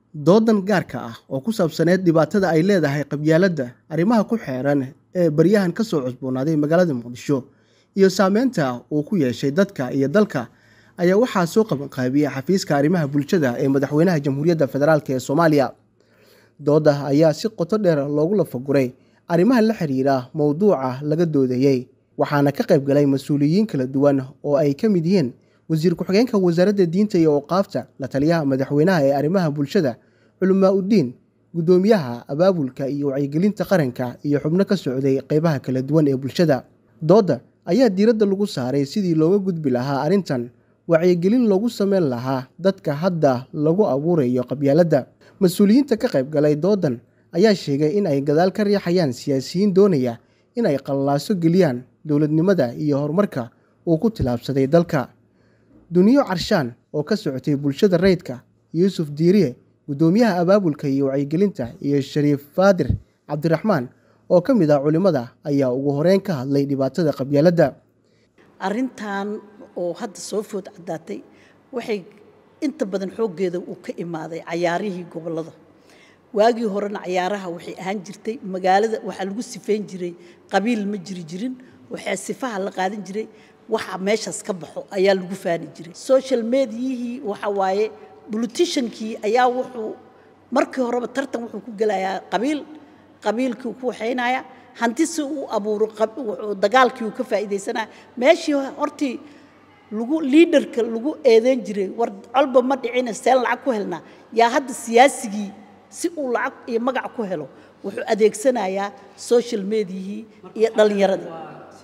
doodan gaarka ah oo ku saabsaneyd dhibaatada ay leedahay qabyaaladda arrimaha ku xeeran ee baryahan ka soo cusboonaaday magaalada muqdisho iyo saameynta uu ku yeeshay dadka iyo dalka ayaa waxaa soo qabanqaabiyey xafiiska arrimaha bulshada ee madaxweynaha jamhuuriyadda federaalk ee soomaaliya dooda ayaa si qoto dheer loogu lafaguray arrimaha la xiriira mowduuca laga doodayey waxaana ka qayb galay mas-uuliyiin kala duwan oo ay ka mid yihiin wasiir ku-xigeenka wasaaradda diinta iyo awqaafta la taliyaha madaxweynaha ee arrimaha bulshada culamaa uddiin guddoomiyaha abaabulka iyo wacyigelinta qaranka iyo xubno ka socday qeybaha kala duwan ee bulshada doodda ayaa diiradda lagu saaray sidii looga gudbi lahaa arrintan wacyigelin loogu sameyn lahaa dadka hadda lagu abuurayo qabyaaladda mas-uuliyiinta ka qayb galay doodan ayaa sheegay in ay gadaal ka riixayaan siyaasiyiin doonaya in ay qallaaso geliyaan dowladnimada iyo horumarka uu ku tilaabsaday dalka duniyo carshaan oo ka socotay bulshada rayidka yuusuf diiriye guddoomiyaha abaabulka iyo wacyigelinta iyo shariif faadir cabdiraxmaan oo ka mid ah culimmada ayaa ugu horeyn ka hadlay dhibaatada qabyaaladda arrintan oo hadda soo food caddaatay waxay inta badan xooggeeda uu ka imaaday cayaarihii gobollada waagii horena cayaaraha waxay ahaan jirtay magaalada waxaa lagu sifeyn jiray qabiil ma jiri jirin waxaa sifaha la qaadan jiray waxa meeshaas ka baxo ayaa lagu faani jiray social mediahii waxa waaye politiciankii ayaa wuxuu markii horeba tartan wuxuu ku gelayaa qabiil qabiilkii ku waxaynaya hanti si uu abuuro dagaalkii uu ka faa'iidaysanaya meeshii hortii lagu liidarka lagu eedeyn jiray war colba ma dhicina seen lacag ku helnaa yaa hadda siyaasigii si uu lacag iyo magac ku helo wuxuu adeegsanayaa social mediahii iyo dhallinyaradii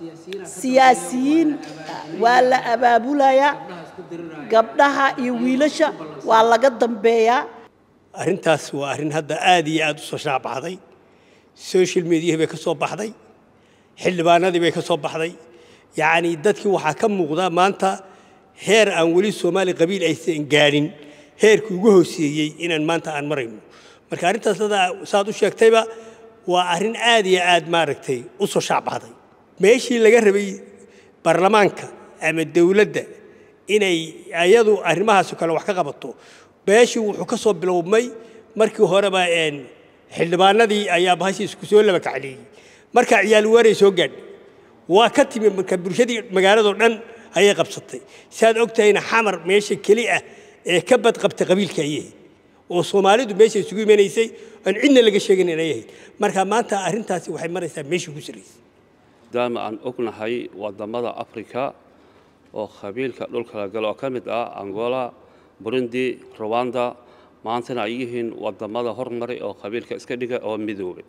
siyaasiyiin waa la abaabulayaa gabdhaha iyo wiilasha waa laga dambeeyaa arrintaas waa arrin hadda aad iyo aad u soo shaacbaxday social mediahi bay ka soo baxday xildhibaanadii bay ka soo baxday yacni dadkii waxaa ka muuqda maanta heer aan weli soomaali qabiil aysan gaadhin heerkii ugu hooseeyey inaan maanta aan marayno marka arrintaas saad u sheegtayba waa arrin aad iyo aad maaragtay u soo shaacbaxday meeshii laga rabay baarlamaanka ama dowladda inay ayadu arrimahaas kale wax ka qabato beeshii wuxuu ka soo bilowmay markii horeba xildhibaanadii ayaa bahashii isku soo laba kacleeyey markaa ciyaal waaray soo gaadhay waa ka timi marka bulshadii magaaladoo dhan ayay qabsatay saad og tahayna xamar meesha keli ah ee ka badqabta qabiilka ayahay oo soomaalidu meesha isugu imanaysay aan cidna laga sheegin inay ahayd marka maanta arrintaasi waxay maraysaa meeshii ku saraysay maadaama aan ognahay wadamada africa oo qabiilka dhulka la galo oo ka mid ah angola burundi ruwanda maantana ay yihiin wadamada hormaray oo qabiilka iska dhiga oo midoobay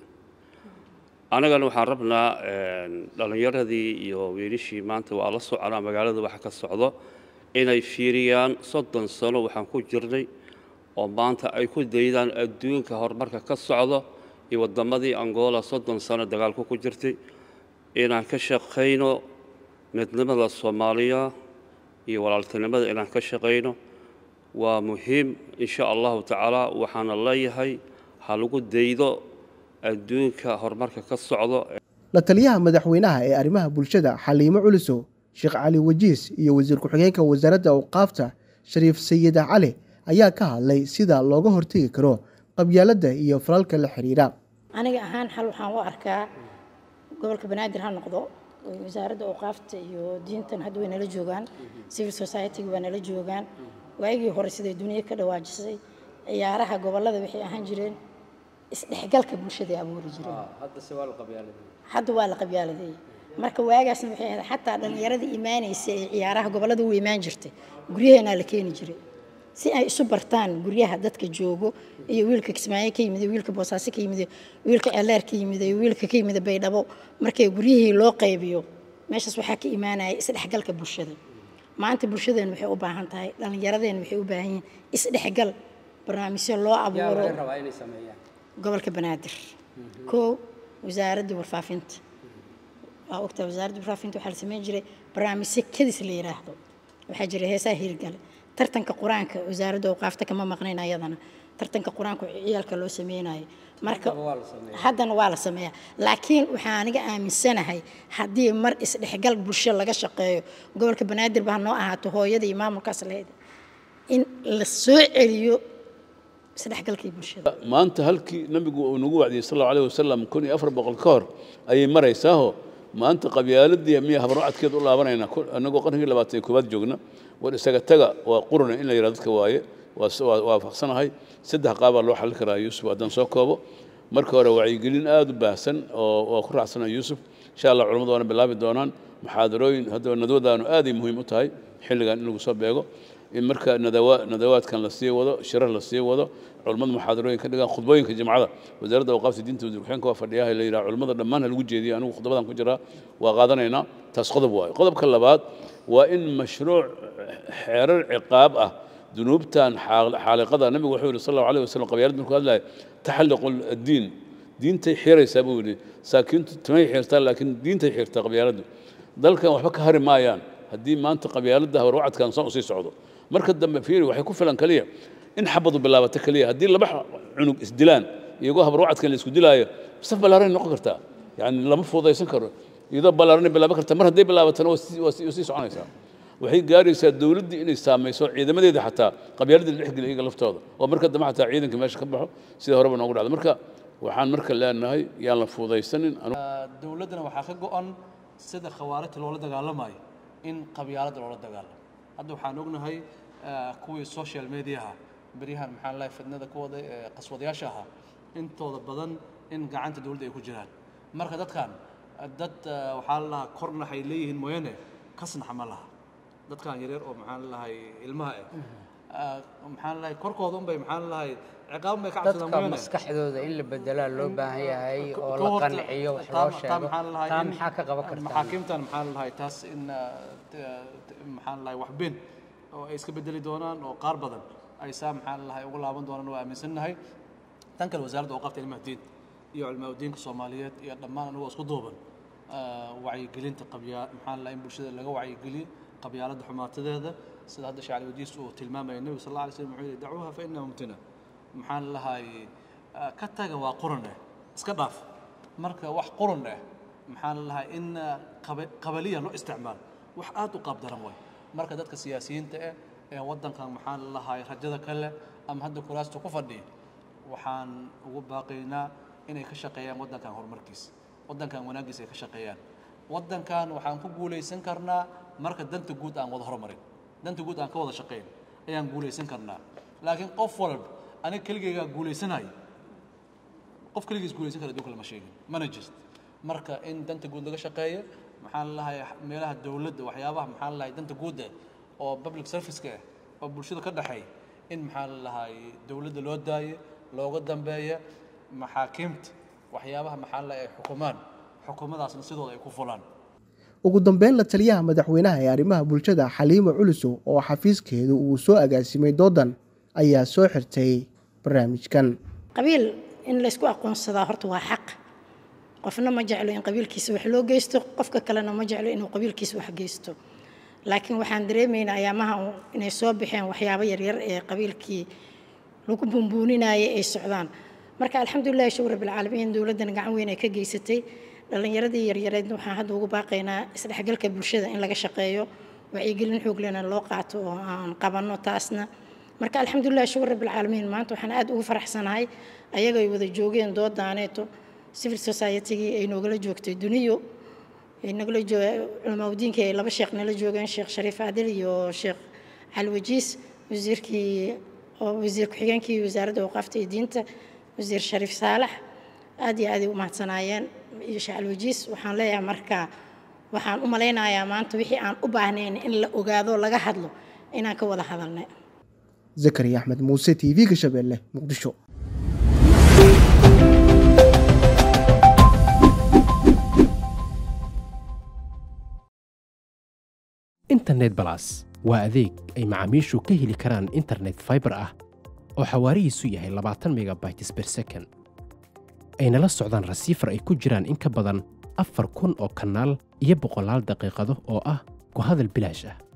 annagana waxaan rabnaa dhallinyaradii iyo wiilishii maanta waa la soconaa magaalada waxa ka socdo inay fiiriyaan soddon sano waxaan ku jirnay oo maanta ay ku daydaan adduunka horumarka ka socdo iyo waddamadii angola soddon sano dagaalku ku jirtay inaan ka shaqayno midnimada soomaaliya iyo walaaltinimada inaan ka shaqayno waa muhiim insha allahu tacaala waxaana leeyahay ha lagu daydo adduunka horumarka ka socdo la taliyaha madaxweynaha ee arrimaha bulshada xaliimo culisow sheekh cali wajiis iyo wasiir ku-xigeenka wasaaradda awqaafta shariif sayida cali ayaa ka hadlay sida looga hortegi karo qabyaaladda iyo falalka la xiriira aniga ahaan xal waxaan u arkaa gobolka banaadir ha noqdo wasaaradda awqaafta iyo diintan hadda way nala joogaan civil society-ga waa nala joogaan waagii hore siday duniya ka dhawaajisay ciyaaraha gobollada waxay ahaan jireen isdhexgalka bulshada abuuri jireen hadda waa la qabyaaladeeyey marka waagaasna waxay ahayd xataa dhallinyarada imaanaysa ee ciyaaraha gobollada u imaan jirtay guryaheenaa la keeni jiray si ay isu bartaan guryaha dadka joogo iyo wiilka kismaayo ka yimid wiilka boosaaso ka yimid wiilka ceeleer ka yimid wiilka ka yimid baydhabo markay guryihii loo qaybiyo meeshaas waxaa ka imaanaya isdhexgalka bulshada maanta bulshadeen waxay u baahan tahay dhallinyaradeen waxay u baahan yihiin isdhexgal barnaamijyo loo abuuro gobolka banaadir koo wasaaradda warfaafinta waa ogtaa wasaaradda warfaafinta waxaa la sameyn jiray barnaamijyo kadis la yidhaahdo waxaa jira heesaha hirgale tartanka qur-aanka wasaaradda awqaafta kama maqnayn ayadana tartanka qur-aanka ciyaalka loo sameynayo marka haddana waa la sameeyaa laakiin waxaa aniga aaminsanahay haddii mar isdhexgal bulsho laga shaqeeyo gobolka banaadir baa noo ahaato hooyada iyo maamulkaas lahayd in la soo celiyo isdhexgalkii bulshada maanta halkii nabigu uu nagu wacdiyey sal allahu alayh wasalam kun iyo afar boqol ka hor ayay maraysaaho maanta qabyaaladii miya habarwacadkeed u laabanaynaa annagoo qarnigii labaatan iyo koowaad joogna war isaga taga waa quruna in la yidhahdo dadka waaye waa waafaqsanahay saddex qaabaa loo xallin karaa yuusuf haddaan soo koobo marka hore wacyigelin aada u baahsan oo waa ku raacsana yuusuf insha allah culammadu waana bilaabi doonaan muxaadarooyin haddaba nadwadaanu aaday muhiim u tahay xilligan in lagu soo beego in marka nadawa nadawaadkan la sii wado shirar la sii wado culammadu muxaadarooyin ka dhigaan khudbooyinka jimcada wasaaradda awqaafta diinta wasiirkuxeenka waa fadhiyaha la yidhaha culammada dhammaan ha lagu jeediyo anigu khudbadan ku jiraa waa qaadanaynaa taas qodob waayo qodobka labaad waa in mashruuc xeerar ciqaab ah dunuubtan xaaliqada nabigu wuxuu yidhi sal allahu alayh wasalam qabyaalad markuu hadlaya taxalliqu addiin diintay xiraysaa buu yidhi saakiintu timay xirtaa laakiin diintay xirtaa qabyaaladdu dalkan waxba ka hari maayaan haddii maanta qabyaaladda habarwacadkan san usii socdo marka dambe fiiri waxay ku filan keliya in xabadu bilaabato keliya haddii laba cunug isdilaan iyagoo habarwacadkan la isku dilaayo saf ballaaranay noqon kartaa yani lama fuudaysan karo iyadoo ballaaranay bilaaban kartaa mar hadday bilaabatana waa sii soconaysaa waxay gaaraysaa dowladdii inay saamayso ciidamadeeda xataa qabyaaladii la dhexgeliya iyaga laftooda oo marka dambe xataa ciidanka meesha ka baxo sida horeba noogu dhacda marka waxaan marka leenahay yaan la fuudaysanin dowladdana waxaa ka go-an sida khawaarijta loola dagaalamayo in qabyaaladda loola dagaalamo hadda waxaan ognahay kuwii social mediaha beryahan maxaa lahay fidnada kuwada qaswadayaasha ahaa intooda badan in gacanta dowladda ay ku jiraan marka dadkan dad waxaa la lahaa korna waxay leeyihiin mooyane kasnaxa ma laha dadkan yaryar oo maxaan lahay ilmaha ah maxaan lahay korkooda unbay maxaan lahay ciqaab bay ka cabsadaan dadka maskaxdooda in la bedelaa loo baahan yahay oo la qanciyo wax loo sheego taa maxaa ka qaban kartaa maxaakiimtan maxaan lahay taas in maxaan lahay wax been oo ay iska bedeli doonaan oo qaar badan ay saa maxaan lahay ugu laaban doonaan waa aaminsannahay tan kale wasaaradda awqaafta ilmaha diin iyo culimaa diinka soomaaliyeed iyo dhammaan anagoo isku duuban wacyigelinta qabyaa maxaan lahay in bulshada laga wacyigeliyo qabyaaladda xumaatadeeda sida hadda shacali wadiis uu tilmaamaya nebiga sal alla alay slam wuxuu yidhi dacuuha fa innaha mumtina maxaan lahay ka taga waa quran eh iska dhaaf marka wax quran eh maxaan lahay in qabaliya loo isticmaalo wax aad u qaab daran way marka dadka siyaasiyiinta eh ee waddankan maxaan lahay rajada kale ama hadda kuraasta ku fadhiya waxaan ugu baaqaynaa inay ka shaqeeyaan waddankan horumarkiisa waddankan wanaaggiisa ay ka shaqeeyaan waddankan waxaan ku guulaysan karnaa marka danta guud aan wada horumarin danta guud aan ka wada shaqayn ayaan guulaysan karnaa laakiin qof walba aniga keligaygaa guulaysanayo qof keligiis guulaysan kara adduunka lama sheegin mana jirto marka in danta guud laga shaqeeyo maxaan lahay meelaha dowladda waxyaabaha maxaan lahay danta guud eh oo public service-ka ah oo bulshada ka dhexeeya in maxaan lahay dowladda loo daayo looga dambeeya maxaakiimta waxyaabaha maxaan lahay ay xukumaan xukuumadaasna sidooda ay ku fulaan ugu dambeyn la taliyaha madaxweynaha ee arrimaha bulshada xaliimo culusow oo xafiiskeedu uu soo agaasimay doodan ayaa soo xirtay barnaamijkan qabiil in laysku aqoonsadaa horta waa xaq qofna ma jeclo in qabiilkiisa wax loo geysto qofka kalena ma jeclo inuu qabiilkiisa wax geysto laakiin waxaan dareemaynaa ayaamaha inay soo baxeen waxyaabo yaryar ee qabiilkii lagu bumbuuninayay ay socdaan marka alxamdulilahi shukr rabbilcaalamiin dowladdan gacan weyn ay ka geysatay dhallinyaradii yaryareedna waxaan hadda ugu baaqaynaa isdhexgalka bulshada in laga shaqeeyo wacyigelin xooglena loo qaato oo aan qabanno taasna marka alxamdulilah shukr rabbilcaalamiin maanta waxaan aad ugu faraxsanahay ayagoo ay wada joogeen doodaaneeto civil society-gii ay noogala joogtay duniyo ay nagala jooga culamaauddiinkii ay laba sheekh nala joogeen sheekh shariif adil iyo sheekh cali wajiis wasiirkii oo wasiir ku-xigeenkii wasaaradda awqaafta iyo diinta wasiir shariif saalax aad iyo aaday u mahadsanaayeen iyo sheekh cali wajiis waxaan leeyahay marka waxaan u malaynayaa maanta wixii aan u baahnayn in la ogaado laga hadlo inaan ka wada hadalnay zakariya axmed muuse t v-ga shabeelle muqdisho internet balas waa adeeg ay macaamiishu ka heli karaan internet faibar ah oo xawaarihiisu yahay labaatan megabytes ber second ayna la socdaan rasiifar ay ku jiraan in ka badan afar kun oo kanaal iyo boqolaal daqiiqado oo ah ku hadal bilaash ah